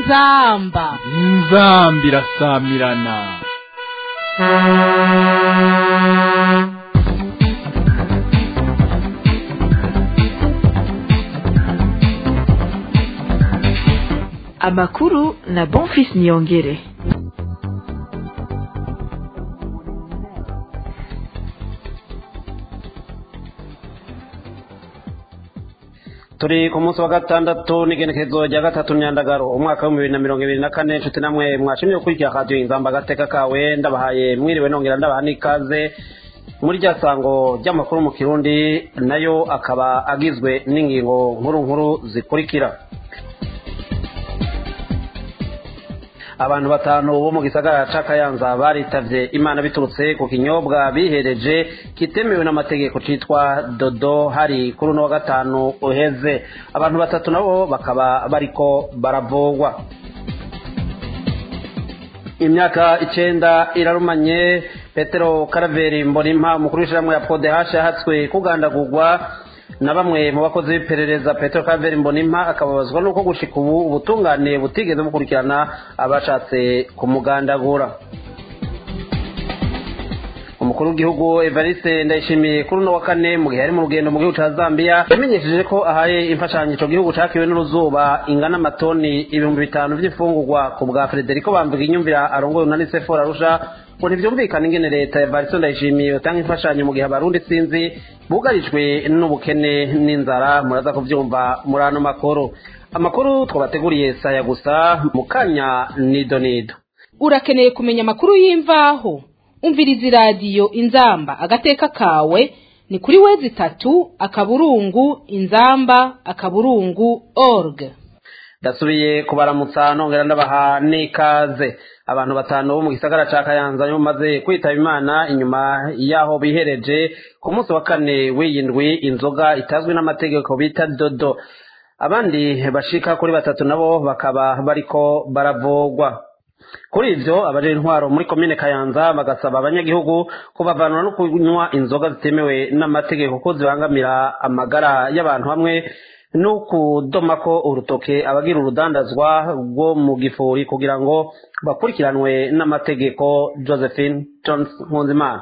inzamba inzamba irasamirana amakuru na bonfis niyongere turi ku munsi wa gatandatu n'igenekerezo rya gatatu myandagaro umwaka w'ibihumbi bibiri na mirongo ibiri na kane inshuti namwe mwashimye gukurikira radiyo inzamba agateka kawe ndabahaye mwiriwe nongera ndabaha n'ikaze muri rya sango ry'amakuru mu kirundi nayo akaba agizwe n'ingingo nkuru nkuru zikurikira abantu batanu bo mu gisagara ca kayanza baritavye imana biturutse ku kinyobwa bihereje kitemewe n'amategeko citwa dodo hari kuri uno wa gatanu uheze abantu batatu nabo bakaba bariko baravogwa imyaka icenda irarumanye petero karaveri mbonimpa umukuru w'ishirahamwe ya podehasha yahatswe kugandagurwa na bamwe mu bakozi b'iperereza petero kaveri mbonimpa akababazwa n'uko gushika ubu ubutungane butigeze bukurikirana abashatse kumugandagura umukuru w'igihugu evariste ndayishimiye kuri uno wa kane mu gihe ari mu rugendo mu gihugu ca zambia yamenyesheje ko ahaye imfashanyo ico gihugu cakiwe n'uruzuba ingana amatoni ibihumbi bitanu vy'imfungurwa ku bwa frederico bamvuga inyumvira arongoye unanisefo arusha ngo ntivyumvikana ingene leta evariste ndayishimiye yotanga imfashanyo mu gihe abarundi sinzi bugarijwe n'ubukene n'inzara muraza kuvyumva muri ano makuru amakuru twabateguriye saya gusa mu kanya nido nido urakeneye kumenya amakuru y'imvaho umviriza iradiyo inzamba agateka kawe ni kuri wezi itatu akaburungu inzamba akaburungu org ndasubiye kubaramutsa nongera ndabaha n'ikaze abantu batanu bo mu gisagara ca kayanza nibo bamaze kwitaba imana inyuma y'aho bihereje ku munsi wa kane w'iyindwi inzoga itazwi n'amategeko bita dodo abandi bashika kuri batatu nabo bakaba bariko baravogwa kuri ivyo abaje intwaro muri komine kayanza bagasaba abanyagihugu kubavanura no kunywa inzoga zitemewe n'amategeko ko zibangamira amagara y'abantu hamwe no kudomako urutoke abagira urudandazwa rwo mu gifuri kugira ngo bakurikiranwe n'amategeko josephine jones nkunzimana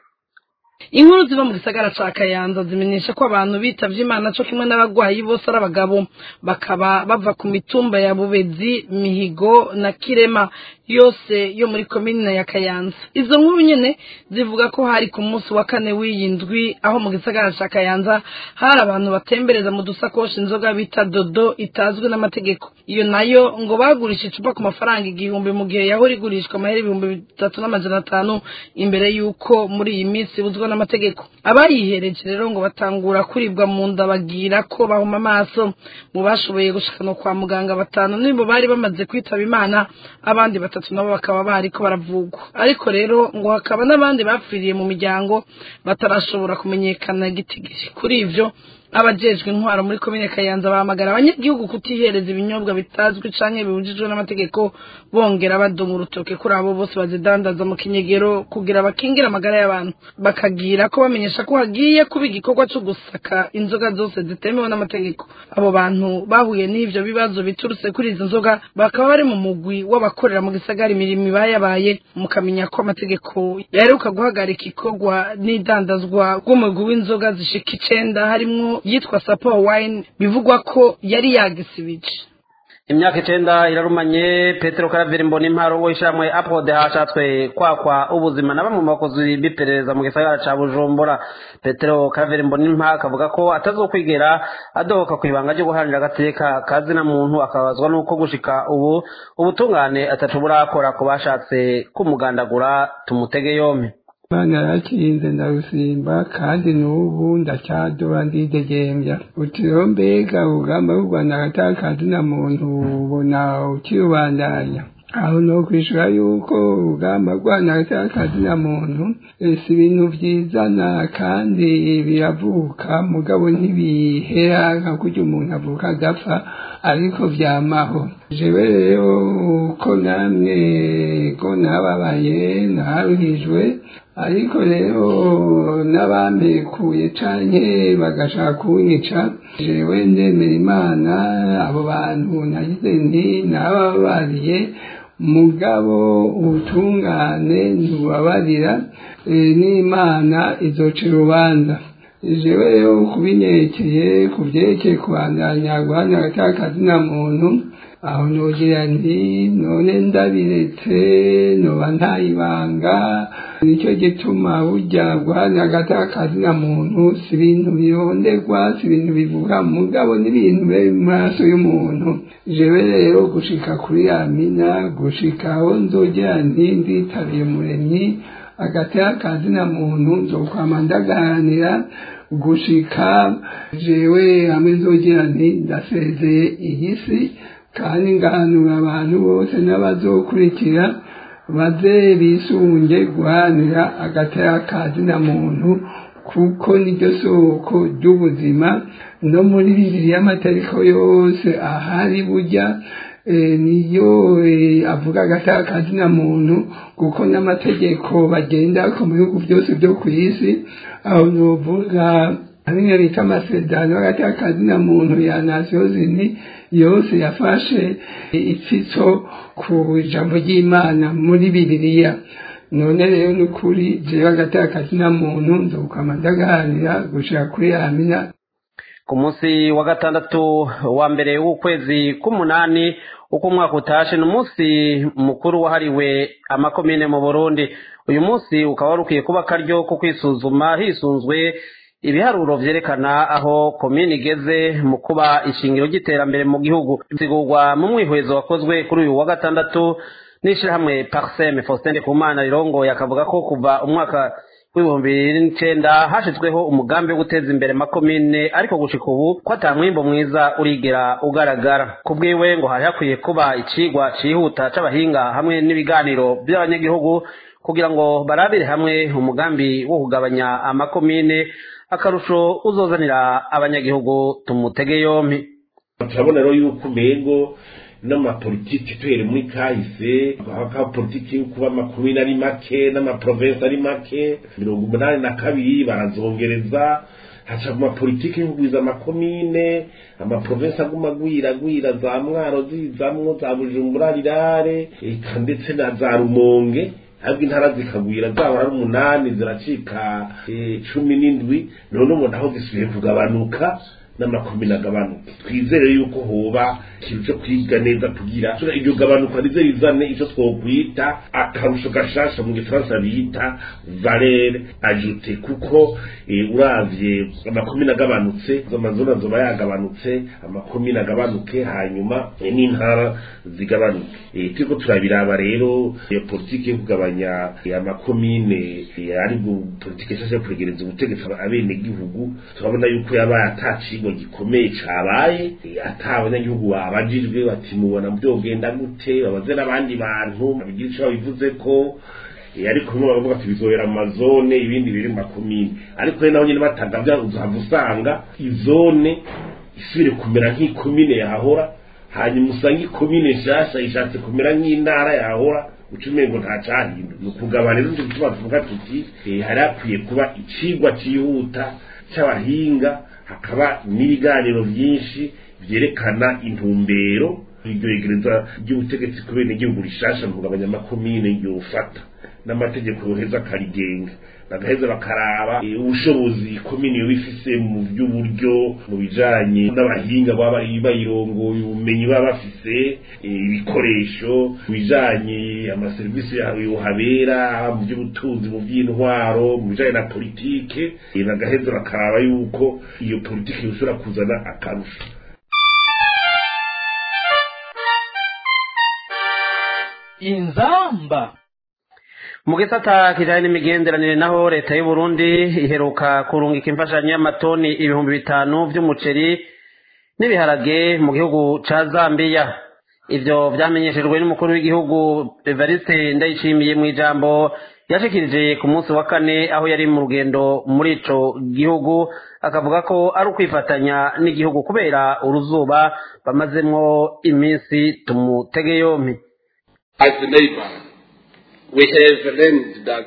inkuru ziva mu gisagara ca kayanza zimenyesha ko abantu bitavye imana co kimwe n'abagwayi bose ari abagabo bakaba bava ku mitumba ya bubezi mihigo na kirema yose yo muri komine ya kayanza izo nkuru nyene zivuga ko hari ku munsi wa kane w'iyi ndwi aho mu gisagara ca kayanza hari abantu batembereza mu dusakoshi inzoga bita dodo itazwi n'amategeko iyo nayo ngo bagurisha icupa ku mafaranga igihumbi mu gihe yahora igurishwa amahera ibihumbi bitatu n'amajana atanu imbere y'uko muri iyi minsi buzwa n'amategeko abayihereje rero ngo batangura kuribwa mu nda bagira ko bahuma amaso mu bashoboye gushikana kwa muganga batanu nibo bari bamaze kwitaba imana abandi batatu nabo bakaba bariko baravugwa ariko rero ngo hakaba n'abandi bapfiriye mu miryango batarashobora kumenyekana gitigiri kuri ivyo abajejwe intwaro muri komine kayanza bahamagara abanyagihugu kutihereza ibinyobwa bitazwi canke bibujijwe n'amategeko bongera badoma urutoke kuri abo bose bazidandaza mu kinyegero kugira bakingire amagara y'abantu bakagira ko bamenyesha ko hagiye kuba igikorwa co gusaka inzoga zose zitemewe n'amategeko abo bantu bahuye n'ivyo bibazo biturutse kuri izo nzoga bakaba bari mu mugwi w'abakorera mu gisagara imirimo ibayabaye mukamenya ko amategeko yaheruka guhagarika ikorwa n'idandazwa rw'umugwi w'inzoga zishika icenda harimwo yitwa sapo wine bivugwa ko yari yagisibije imyaka icenda irarumanye petero karaveri mbona imparo wo ishamwe apode hashatswe kwakwa ubuzima na bamwe mu bakozi b'iperereza mu gisagara ca bujumbura petero karaveri mbona impa akavuga ko atazokwigera adohoka ku ibanga ryo guharanira agateka kazina muntu akabazwa n'uko gushika ubu ubutungane ataco burakora ku bashatse kumugandagura tumutege yompi Imana yakinze ndarusimba kandi n'ubu ndacyadora ndidegembya utiriho mbega urugamba rwo Rwanda agatakazi na muntu ubona ukirubandanya aho no kwishura yuko urugamba rwana agatakazi na muntu si ibintu vyizana kandi biravuka mugabo ntibihera nka kurya umuntu avuka adapfa ariko vyamaho jewe rero uko namwe ko nababaye naruhijwe ariko rero n'abampekuye canke bagashaka kunyica jewe ndemera imana abo bantu nagize nti nababariye mugabo ubutungane ntubabarira n'imana izoca urubanza jewe rero kubinyekeye ku byerekeye kubandanya guhana agatakazi na muntu aho nogira nti none ndabiretse noba ntayibanga nicyo gituma burya guhana agatakazi na muntu si ibintu bironderwa si ibintu bivuga mugabo n'ibintu biri mu maraso y'umuntu jewe rero gushika kuri yamina gushika aho nzogera nti nditabiye umuremyi agatakazi na muntu nzokwama ndagaharanira gushika jewe hamwe nzogera nti ndasezeye iyi si kandi ngahanura abantu bose n'abazokurikira baze bisunge guharanira agatakazi na muntu kuko niryo soko ry'ubuzima no muri bibiri y'amatariko yose ahari burya niyo avuga agatakazi na muntu kuko n'amategeko bagendako mu bihugu byose byo ku isi aho novuga bimwe bita amasezerano y'agatakazi na muntu ya nasiyo zini yose yafashe itsitso ku ijambo ry'imana muri bibiliya none rero ni ukuri jewe agatakazi na muntu nzokama ndagahanira gushika kuri amina ku munsi wa gatandatu wa mbere w'ukwezi k'umunani uko umwaka utashe ni umunsi mukuru wahariwe amakomine mu burundi uyu munsi ukaba wari ukwiye kuba akaryo ko kwisuzuma hisunzwe ibiharuro vyerekana aho komine igeze mu kuba ishingiro ry'iterambere mu gihugu bisigurwa mu mwihwezo wakozwe kuri uyu wa gatandatu n'ishirahamwe parseme faustin ndikumana rirongoye akavuga ko kuva umwaka w'ibihumbi bibiri n'icenda hashizweho umugambi wo guteza imbere makomine ariko gushika ubu ko ata mwimbo mwiza urigera ugaragara ku bwiwe ngo hari hakwiye kuba icigwa cihuta c'abahinga hamwe n'ibiganiro by'abanyagihugu kugira ngo barabire hamwe umugambi wo kugabanya amakomine akarusho uzozanira abanyagihugu tumutege yompi turabona rero yuko umengo n'amapolitiki tuhere muri kahise haka politiki yo kuba amakomine ari make n'amaprovensi ari make mirongo umunani na kabiri barazongereza haca mu mapolitiki yo kugwiza amakomine amaprovensi aguma agwira agwira za mwaro zizamwo za bujumbura rirare eka ndetse na za rumonge ahubwo intara zikagwira zaba ari umunani ziracika cumi n'indwi none ubu naho zisubiye kugabanuka n'amakomine agabanuka twizere yuko hoba ikintu cyo kwiga neza kugira iryo gabanuka rize rizane icyo twokwita akarusho gashasha mu gifaransa bita valere ajute kuko uravye amakomine agabanutse amazona azoba yagabanutse amakomine agabanuke hanyuma n'intara zigabanuke turiko turabiraba rero iyo politiki yo kugabanya amakomine ari politiki nshasha yo kwegereza ubutegetsi abenegihugu turabona yuko yabaye atacigwa gikomeye cabaye ata abanyagihugu babajijwe bati mubona byogenda gute babaze n'abandi bantu babigira ico babivuze ko ariko bimwe baravuga ati bizohera mu mazone ibindi biri mu makomine ariko rero naho nyine batanga byaruzaha usanga izone isubire kumera nk'ikomine yahora hanyuma usanga ikomine nshasha ishatse kumera nk'intara yahora uca umengo nta cahinda ni ukugabana rero tuba tuvuga tuti hari hakwiye kuba icigwa cihuta c'abahinga hakaba n'ibiganiro byinshi byerekana intumbero iryo regereza ry'ubutegetsi ku bene igihugu rishasha mu kugabanya amakomine yofata n'amategeko yoheza akarigenga bagaheza bakaraba ubushobozi komine yoba ifise mu by'uburyo mu bijanye n'abahinga baba bayirongoye ubumenyi baba bafise ibikoresho mu bijanye amaserivisi yohabera mu by'ubutunzi mu by'intwaro mu bijanye na politike bagaheza bakaraba yuko iyo politike yoshobora kuzana akarusho inzamba mu gisata kijanye n'imigenderanire naho leta y'u Burundi iheruka kurungika imfashanyo y'amatoni ibihumbi bitanu vy'umuceri n'ibiharage mu gihugu ca Zambia ivyo vyamenyeshejwe n'umukuru w'igihugu Evariste Ndayishimiye mu ijambo yashikirije ku munsi wa kane aho yari mu rugendo muri ico gihugu akavuga ko ari ukwifatanya n'igihugu kubera uruzuba bamazemwo iminsi tumutege yompi As a neighbor, we have learned that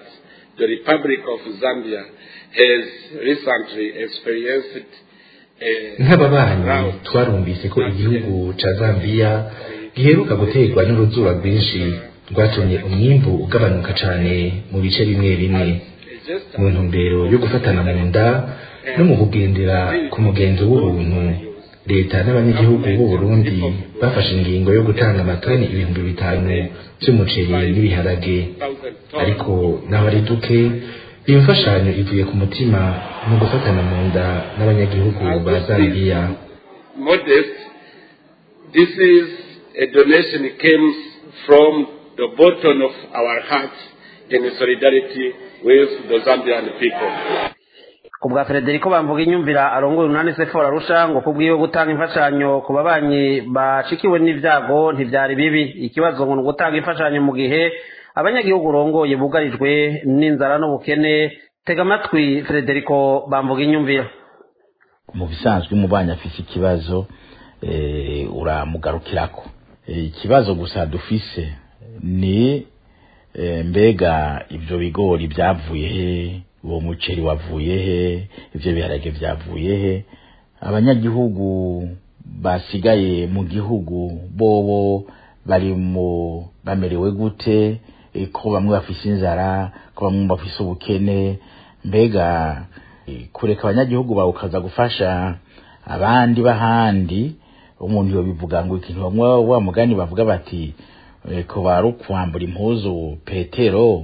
the Republic of Zambia has recently experienced nk'ababanyi twarumvise ko igihugu ca zambiya giheruka guterwa n'uruzuba rwinshi rwatumye umwimbu ugabanuka cane mu bice bimwe bimwe mu ntumbero yo gufatana mu nda no mu kugendera ku mugenzo w'ubuntu leta n'abanyagihugu b'u Burundi bafashe ingingo yo gutanga amatoni ibihumbi bitanu vy'umuceri n'ibiharage ariko naho ari duke iyo mfashanyo ivuye ku mutima mu gufatana mu nda n'abanyagihugu ba zambiya modest this is a donation came from the bottom of our hearts in solidarity with the zambian people ku bwa frederico bamvuga inyumvira arongoye umunani sefora arusha ngo kubwiwe gutanga imfashanyo ku babanyi bashikiwe n'ibyago ntibyari bibi ikibazo ngo ni ugutanga imfashanyo mu gihe abanyagihugu urongoye bugarijwe n'inzara n'ubukene tega amatwi frederico bamvuga inyumvira mu bisanzwe umubanyi afise ikibazo uramugarukirako ikibazo gusa dufise ni mbega ibyo bigori byavuye he uwo muceri wavuye he ibyo biharage byavuye he abanyagihugu basigaye mu gihugu bobo bari mu bamerewe gute ko bamwe bafise inzara ko bamwe bafise ubukene mbega kureka abanyagihugu bawe ukaza gufasha abandi b'ahandi umuntu yobivuga ngo ikintu bamwe wa mugani bavuga bati ko bari ukwambura impuzu petero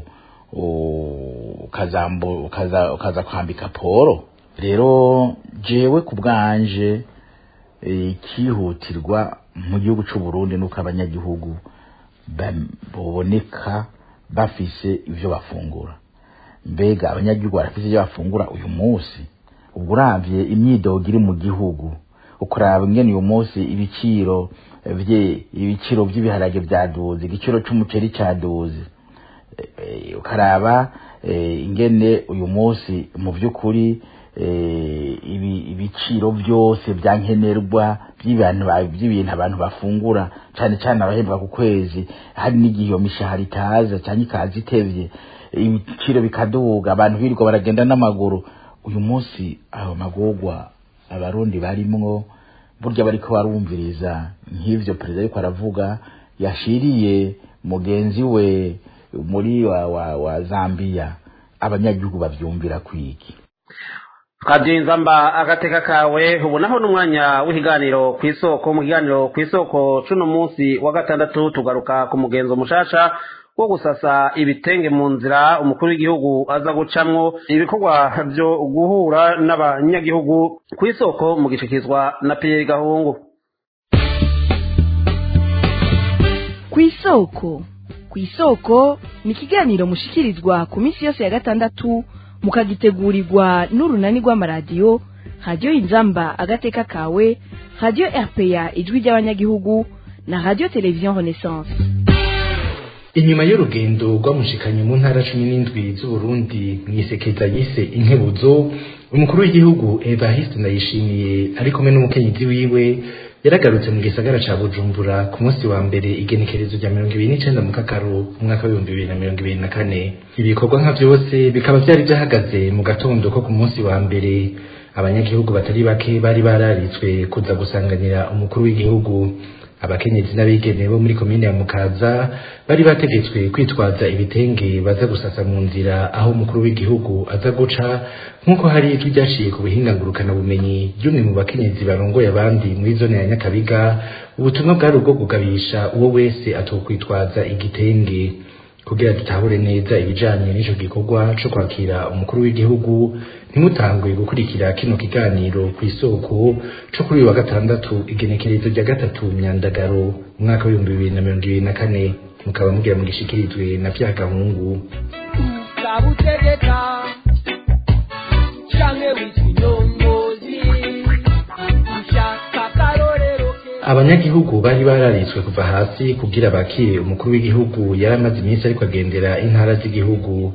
ukaza kwambika polo rero jewe ku bwanje ikihutirwa mu gihugu cy'u Burundi nuko abanyagihugu baboneka bafise ibyo bafungura mbega abanyagihugu barafise ibyo bafungura uyu munsi ubwo uravye imyidogo iri mu gihugu ukuraba ingene uyu munsi ibiciro vye ibiciro vy'ibiharage vyaduze igiciro c'umuceri caduze ukaraba ingene uyu munsi mu by'ukuri ibiciro byose byankenerwa by'ibintu abantu bafungura cyane cyane abahembwa ku kwezi hari n'igihe iyo mishahara itaza cyangwa ikaza itevye ibiciro bikaduga abantu birirwa baragenda n'amaguru uyu munsi ayo magorwa abarundi barimwo burya bariko barumviriza nk'ivyo perezida ariko aravuga yashiriye mugenzi we muri wa, wa, wa Zambia abanyagihugu bavyumvira kwiki kabyinzamba agateka kawe ubu naho n'umwanya w'ikiganiro ku isoko mu kiganiro ku isoko cuno munsi wa gatandatu tugaruka ku mugenzo mushasha wo gusasa ibitenge mu nzira umukuru w'igihugu aza gucamwo ibikorwa byo guhura n'abanyagihugu ku isoko mu gishikizwa na Pierre Gahungu ku isoko ku isoko ni ikiganiro mushikirizwa ku minsi yose ya gatandatu mukagitegurirwa n'urunani rw'amaradiyo radiyo inzamba agateka kawe radiyo rpa ijwi ry'abanyagihugu na radiyo televiziyo renaissance inyuma y'urugendo rwamushikanye mu ntara cumi n'indwi z'uburundi mu isekeza yise inkebuzo umukuru w'igihugu evariste ndayishimiye ari kumwe n'umukenyezi wiwe yaragarutse mu gisagara ca bujumbura ku munsi wa mbere igenekerezo rya mirongo ibiri n'icenda mu kakaro mu mwaka w'ibihumbi bibiri na mirongo ibiri na kane ibikorwa nka vyose bikaba vyari vyahagaze mu gatondo ko ku munsi wa mbere abanyagihugu batari bake bari bararitswe kuza gusanganira umukuru w'igihugu abakenyezi n'abigeme bo muri komine ya mukaza bari bategetswe kwitwaza ibitenge baza gusasa mu nzira aho umukuru w'igihugu aza guca nk'uko hari ijwi ryaciye ku buhinga ngurukanabumenyi ry'umwe mu bakenyezi barongoye abandi muri zone ya nyakabiga ubutumwa bwari ubwo kugabisha uwo wese atokwitwaza igitenge kugira dutahure neza ibijanye n'ico gikorwa co kwakira umukuru w'igihugu ntimutangwe gukurikira kino kiganiro ku isoko co kuri uyu wa gatandatu igenekerezo rya gatatu myandagaro umwaka w'ibihumbi bibiri na mirongo ibiri na kane mukaba mugira mugishikirizwe na vya gahungu kabutegeka canke witwa inyongozi ushaka akarorero abanyagihugu bari bararitswe kuva hasi kugira bakire umukuru w'igihugu yari amaze iminsi ariko agendera intara z'igihugu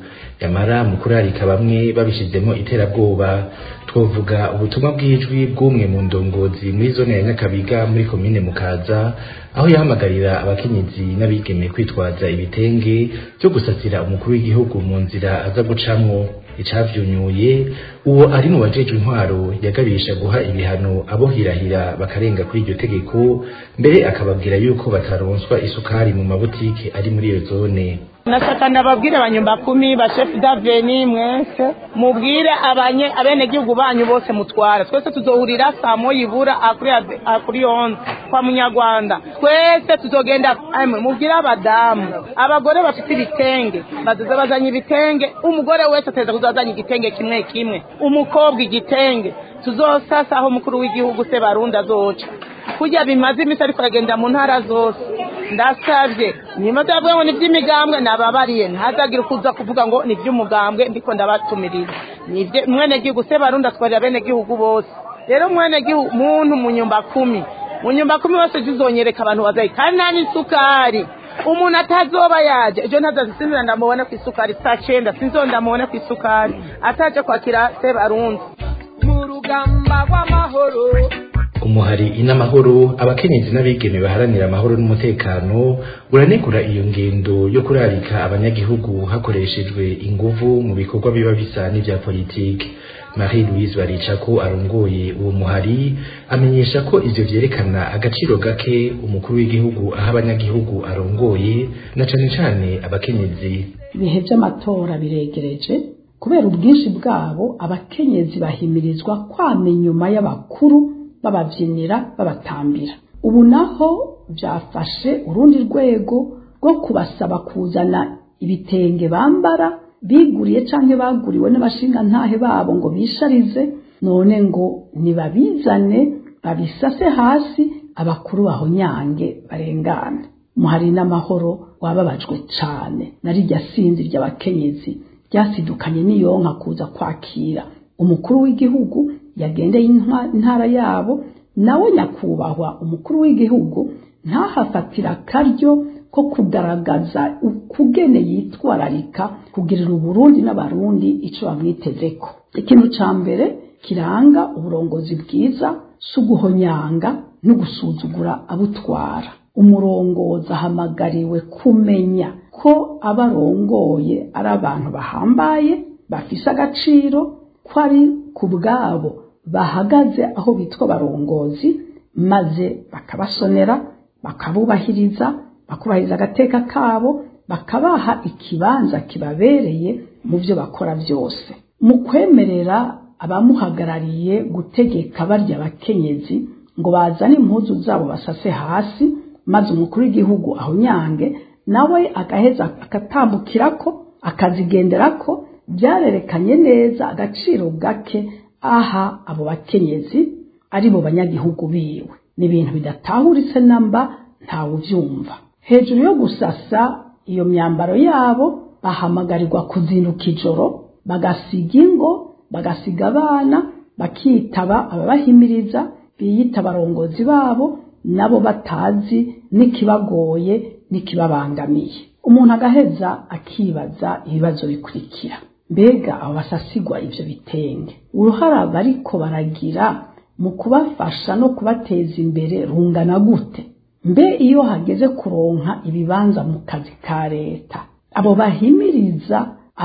yamara mu kurarika bamwe babishizemo iterabwoba twovuga ubutumwa bw'ijwi bw'umwe mu ndongozi muri zone ya nyakabiga muri komine mukaza aho yahamagarira abakenyezi n'abigeme kwitwaza ibitenge byo gusasira umukuru w'igihugu mu nzira aza gucamwo icavyunyuye uwo ari mu bajejwe intwaro yagabisha guha ibihano abo hirahira bakarenga kuri iryo tegeko mbere akababwira yuko bataronswa isukari mu mabutike ari muri iyo zone nashaka ndababwire abanyumba kumi bashefu daveni mwese mubwire abanye abenegihugu banyu bose mutwara twese tuzohurira saa moya ibura akuri akuri onze kwa munyarwanda twese tuzogenda amwe mubwire abadamu abagore bafite ibitenge bazoza bazanye ibitenge umugore wese ateza kuzazanya igitenge kimwe kimwe umukobwa igitenge tuzosasa aho umukuru w'igihugu se barundi azoca kurya bimaze iminsi ariko aragenda mu ntara zose ndasabye niba byavuga ngo ni iby'imigambwe nababariye ntazagire kuza kuvuga ngo ni iby'umugambwe ndiko ndabatumirira nibyo mwene gihugu se barundi atwarira bene gihugu bose rero mwene gihugu muntu mu nyumba kumi mu nyumba kumi bose tuzonyereka abantu bazayi kandi nta n'isukari umuntu atazoba yaje ejo ntazazisinzira ndamubone ku isukari saa cyenda sinzo ndamubone ku isukari ataje kwakira se barundi mu rugamba rw'amahoro umuhari inamahoro abakenyezi n'abigeme baharanira amahoro n'umutekano uranegura iyo ngendo yo kurarika abanyagihugu hakoreshejwe inguvu mu bikorwa biba bisa n'ivya politike marie louise baricako arongoye uwo muhari amenyesha ko ivyo vyerekana agaciro gake umukuru w'igihugu aho abanyagihugu arongoye na cane cane abakenyezi ibihe vy'amatora biregereje kubera ubwinshi bwabo abakenyezi bahimirizwa kwama inyuma y'abakuru bababyinira babatambira ubu naho byafashe urundi rwego rwo kubasaba kuzana ibitenge bambara biguriye cyangwa baguriwe n'abashingantahe babo ngo bisharize none ngo nibabizane babisase hasi abakuru baho nyange barengane muhari n'amahoro wababajwe cyane narijya sinzi ry'abakenyezi ryasidukanye n'iyonka kuza kwakira umukuru w'igihugu yagendeye intara yabo nawe nyakubahwa umukuru w'igihugu ntahafatira akaryo ko kugaragaza ukugene yitwararika kugirira uburundi n'abarundi icyo bamwitezeko ikintu cya mbere kiranga uburongozi bwiza si uguhonyanga no gusuzugura abutwara umurongozi ahamagariwe kumenya ko abarongoye ari abantu bahambaye bafise agaciro ko ari ku bwabo bahagaze aho bitwa abarongozi maze bakabasonera bakabubahiriza bakubahiriza agateka kabo bakabaha ikibanza kibabereye mu byo bakora byose mu kwemerera abamuhagarariye gutegeka barya abakenyezi ngo bazane impuzu zabo basase hasi maze umukuru w'igihugu aho nyange nawe agaheza akatambukirako akazigenderako byarerekanye neza agaciro gake aha abo bakenyezi ari bo banyagihugu biwe ni ibintu bidatahuritse namba ntawe ubyumva hejuru yo gusasa iyo myambaro yabo bahamagarirwa kuzinduka ijoro bagasiga ingo bagasiga abana bakitaba ababahimiriza biyita abarongozi babo nabo batazi n'ikibagoye n'ikibabangamiye umuntu agaheza akibaza ibibazo bikurikira mbega abo basasigwa ibyo bitenge uruhara bariko baragira mu kubafasha no kubateza imbere rungana gute mbe iyo hageze kuronka ibibanza mu kazi ka leta abo bahimiriza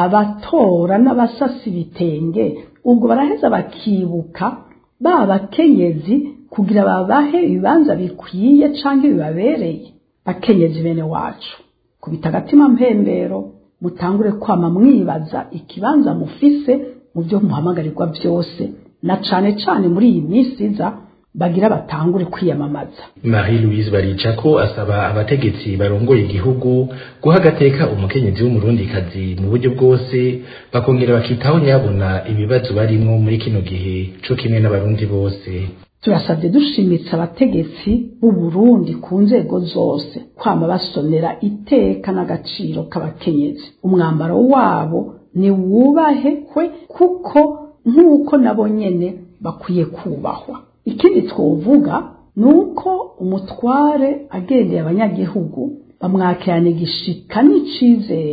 abatora n'abasasa ibitenge ubwo baraheza bakibuka ba bakenyezi kugira babahe ibibanza bikwiye canke bibabereye bakenyezi bene wacu kubita agatima mpembero mutangure kwama mwibaza ikibanza mufise mu byo muhamagarirwa byose na cane cane muri iyi minsi iza bagira batangure kwiyamamaza marie louise baricako asaba abategetsi barongoye igihugu guha agateka umukenyezi w'umurundikazi mu buryo bwose bakongera bakitaho nyabona ibibazo barimwo muri kino gihe co kimwe n'abarundi bose turasabye dushimitse abategetsi b'u Burundi ku nzego zose kwama basonera iteka n'agaciro k'abakenyezi umwambaro wabo ni wubahekwe kuko nk'uko nabo nyene bakwiye kubahwa ikindi twovuga ni uko umutware agendeye abanyagihugu bamwakirana igishika n'icizere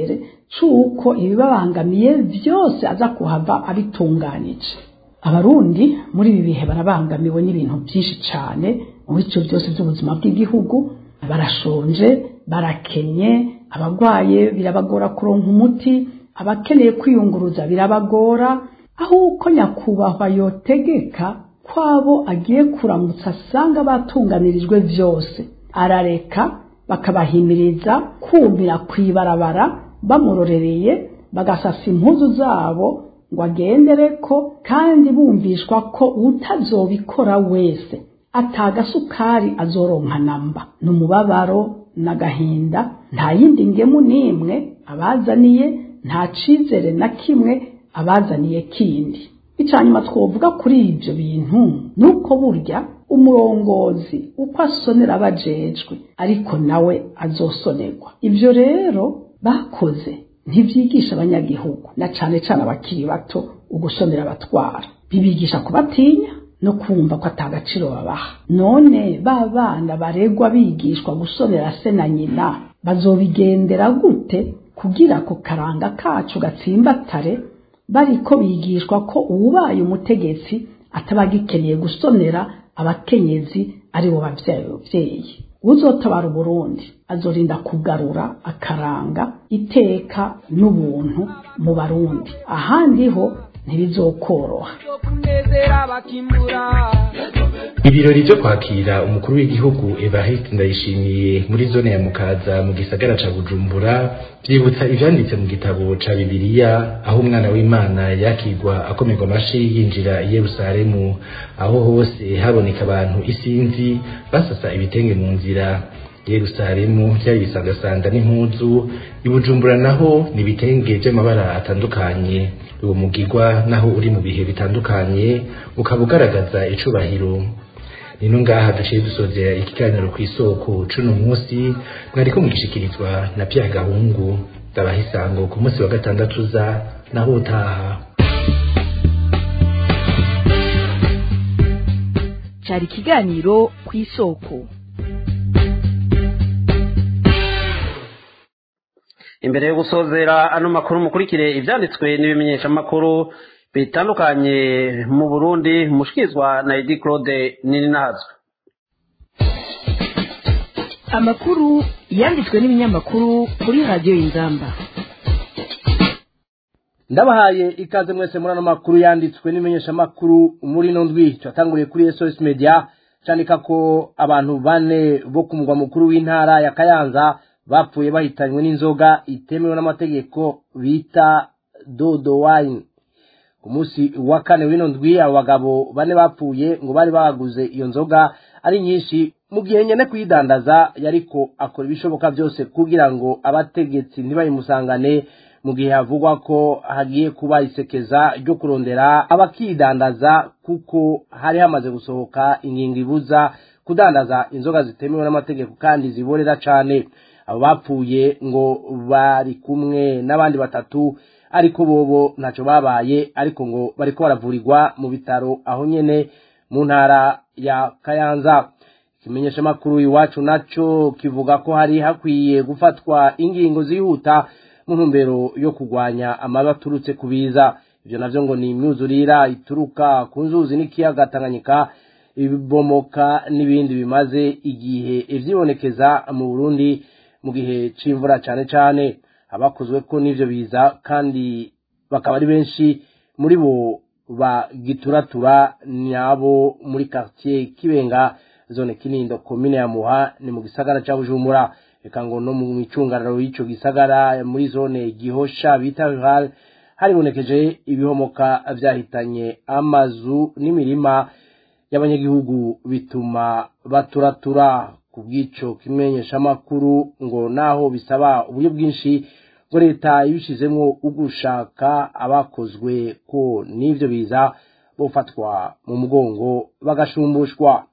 c'uko ibibabangamiye byose aza kuhava abitunganije abarundi muri ibi bihe barabangamiwe n'ibintu byinshi cyane mu bice byose by'ubuzima bw'igihugu barashonje barakenye abarwaye birabagora kuronka umuti abakeneye kwiyunguruza birabagora aho uko nyakubahwa yotegeka kwabo agiye kuramutsa asanga batunganirijwe byose arareka bakabahimiriza kumira ku ibarabara bamurorereye bagasasa impuzu zabo ngo agendere ko kandi bumvishwa ko utazobikora wese atagasukari azoronka namba ni umubabaro n'agahinda nta yindi ngemu n'imwe abazaniye nta cizere na kimwe abazaniye kindi icyanyuma twovuga kuri ibyo bintu ni uko burya umurongozi uko asonera abajejwe ariko nawe azosonerwa ibyo rero bakoze ntibyigisha abanyagihugu na cane cane abakiri bato ugusonera abatwara bibigisha kubatinya no kumva ko atagaciro babaha none ba bana baregwa bigishwa gusonera se na nyina bazobigendera gute kugira ko karanga kacu gatsimbatare bariko bigishwa ko uwubaye umutegetsi atabagikeneye gusonera abakenyezi ari bo bavyeyi uzotabara uburundi azorinda kugarura akaranga iteka n'ubuntu mu barundi ahandi ho ntibizokoroha ibirori byo kwakira umukuru w'igihugu Evariste Ndayishimiye muri zone ya Mukaza mu gisagara ca Bujumbura byibutsa ivyanditse mu gitabo ca Bibiliya aho umwana w'Imana yakigwa akomerwa amashi yinjira i Yerusalemu aho hose haboneka abantu isinzi basasa ibitenge mu nzira Yerusalemu byari bisangasanga n'impuzu ibujumbura naho ni ibitenge by'amabara atandukanye uwo mugigwa naho uri mu bihe bitandukanye ukaba ugaragaza icubahiro nino ngaha duciye dusozera ikiganiro ku isoko cuno munsi mwariko mugishikirizwa na Pierre Gahungu ndabaha isango ku munsi wa gatandatu uza naho utaha cyari ikiganiro ku isoko imbere yo gusozera ano makuru mukurikire ibyanditswe n'ibimenyeshamakuru bitandukanye mu burundi mushikirizwa na edi claude nininazwe amakuru yanditswe n'ibinyamakuru kuri radiyo y'ingamba ndabahaye ikaze mwese muri ano makuru yanditswe n'imenyeshamakuru muri ino ndwi twatanguriye kuri sos media cyandika ko abantu bane bo ku mugwa mukuru w'intara ya kayanza bapfuye bahitanywe n'inzoga itemewe n'amategeko bita dodo wine ku munsi wa kane w'ino ndwi abo bagabo bane bapfuye ngo bari baguze iyo nzoga ari nyinshi mu gihe nyene kuyidandaza yariko akora ibishoboka byose kugira ngo abategetsi ntibayimusangane mu gihe havugwa ko hagiye kuba isekeza ryo kurondera abakidandaza kuko hari hamaze gusohoka ingingo ibuza kudandaza inzoga zitemewe n'amategeko kandi ziborera cane abo bapfuye ngo bari kumwe n'abandi batatu ariko bobo ntacyo babaye ariko ngo bariko baravurirwa mu bitaro aho nyene mu ntara ya kayanza ikimenyesha makuru iwacu naco kivuga ko hari hakwiye gufatwa ingingo zihuta mu ntumbero yo kurwanya amabi aturutse ku biza ivyo navyo ngo ni imyuzurira ituruka ku nzuzi n'ikiyaga tanganyika ibibomoka n'ibindi bimaze igihe ivyibonekeza mu burundi mu gihe c'imvura cane cane abakozwe ko n'ivyo biza kandi bakaba ari benshi muri bo bagituratura nabo muri quartier kibenga zone kinindo komine ya muha ni mu gisagara ca bujumbura reka ngo no mu micungararo y'ico gisagara muri zone gihosha bita rural haribonekeje ibihomoka vyahitanye amazu n'imirima y'abanyagihugu bituma baturatura ku bw'ico kimenyeshamakuru ngo naho bisaba uburyo bwinshi ngo leta ibishizemwo ugushaka abakozwe ko n'ivyo biza bofatwa mu mugongo bagashumbushwa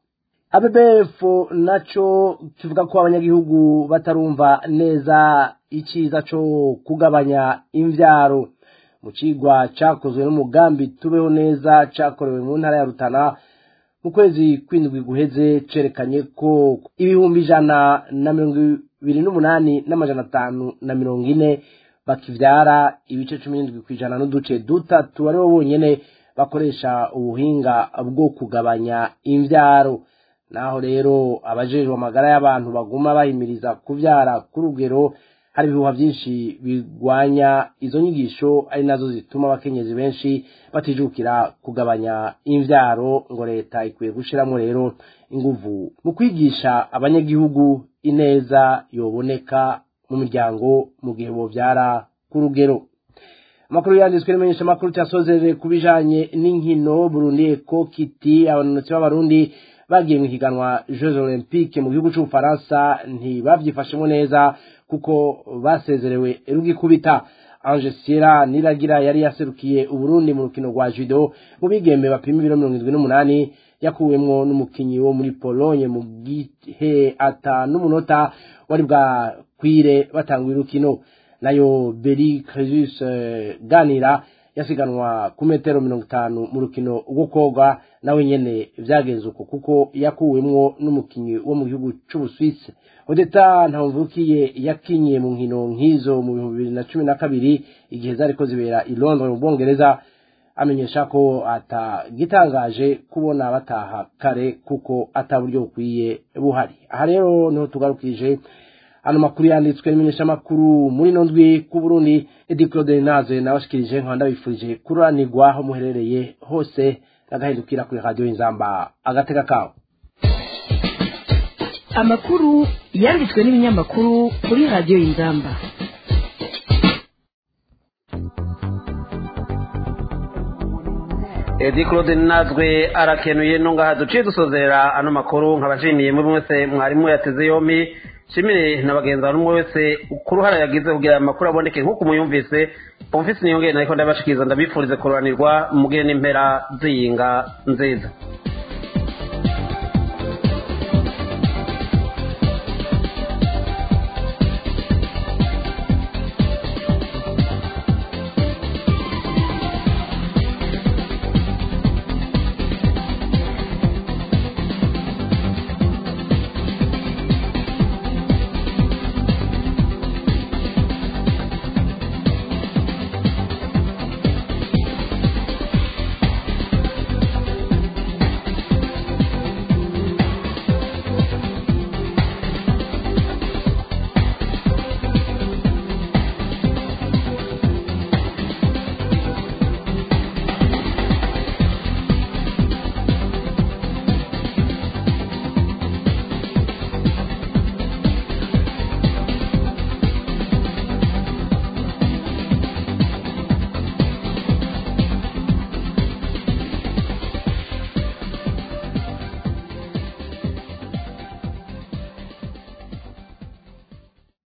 ABBF naco kivuga ko abanyagihugu batarumva neza iciza co kugabanya imvyaro mu cigwa cakozwe n'umugambi tubeho neza cakorewe mu ntara ya Rutana mu kwezi kwindwi guheze cerekanye ko ibihumbi ijana na mirongo ibiri n'umunani n'amajana atanu na mirongo ine bakivyara ibice cumi n'indwi kw'ijana n'uduce dutatu aribo bonyene bakoresha ubuhinga bwo kugabanya imvyaro naho rero abajejwe amagara y'abantu baguma bahimiriza kuvyara ku rugero hari ibihuha byinshi bigwanya izo nyigisho ari nazo zituma abakenyezi benshi batijukira kugabanya imvyaro ngo leta ikwiye gushiramo rero inguvu mu kwigisha abanyagihugu ineza yoboneka mu miryango mu gihe bovyara ku rugero amakuru yanditswe n'imenyesha amakuru cyasozerere ku bijanye n'inkino burundi eko kiti abanonotsi b'abarundi bagiye mu higanwa jeux olympique mu gihugu c'ubufaransa ntibavyifashemo neza kuko basezerewe rugikubita ange sierra niragira yari yaserukiye uburundi mu rukino rwa judo mu bigembe bapima ibiro mirongo indwi n'umunani yakuwemwo n'umukinyi wo muri pologne mu gihe ata n'umunota wari bwakwire batanga urukino nayo beri cresus ganira yasiganwa ku metero mirongo itanu mu rukino rwo koga nawe nyene vyagenze uko kuko yakuwemwo n'umukinyi wo mu gihugu c'ubuswisi odeta ntamvukiye yakinye mu nkino nk'izo mu bihumbi bibiri na cumi na kabiri igihe zariko zibera i londres mu bwongereza amenyesha ko atagitangaje kubona bataha kare kuko ata buryo bukwiye buhari aha rero niho tugarukije ano makuru yanditswe n'imenyesha makuru muri no ndwi ku Burundi Edi Claude Naze nabashikirije nkaba ndabifurije kuranirwa aho muherereye hose nagahindukira kuri radio Inzamba agateka kawo amakuru yanditswe n'ibinyamakuru kuri radio Inzamba edi claude natwe arakenuye ntungaha duciye dusozera ano makuru nkabashimiye muri mwese mwarimu yateze yombi shimire na bagenzi bantu umwe wese ku ruhara yagize kugira aya makuru aboneke nk'uko muyumvise umufisi niyongere nariko ndabashikiriza ndabifurize kururanirwa mugire n'impera ziyinga nziza